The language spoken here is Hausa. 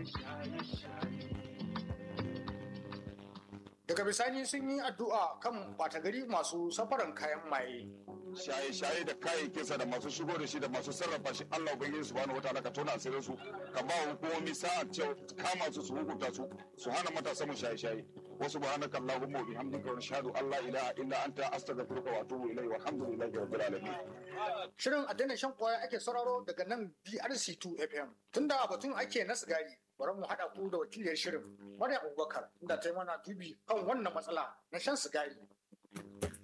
daga bisani sun yi addu'a kan bata gari masu safaran kayan maye shaye-shaye da kayayyakinsa da masu shigo da shi da masu sarrafa shi Allah ubangiji subhanahu wataala ka tona asirin su ka ba hukumomi sa'a cewa kama su su hukunta su su hana matasa mu shaye-shaye wa subhanaka allahumma wa bihamdika wa nashhadu an la ilaha illa anta astaghfiruka wa atubu ilayk walhamdulillahi rabbil alamin shirin addinin shan kwaya ake sauraro daga nan BRC2 FM tunda batun ake na sigari bari mu haɗa ku da wakiliyar shirin Maryam Abubakar inda ta yi mana dubi kan wannan matsala na shan sigari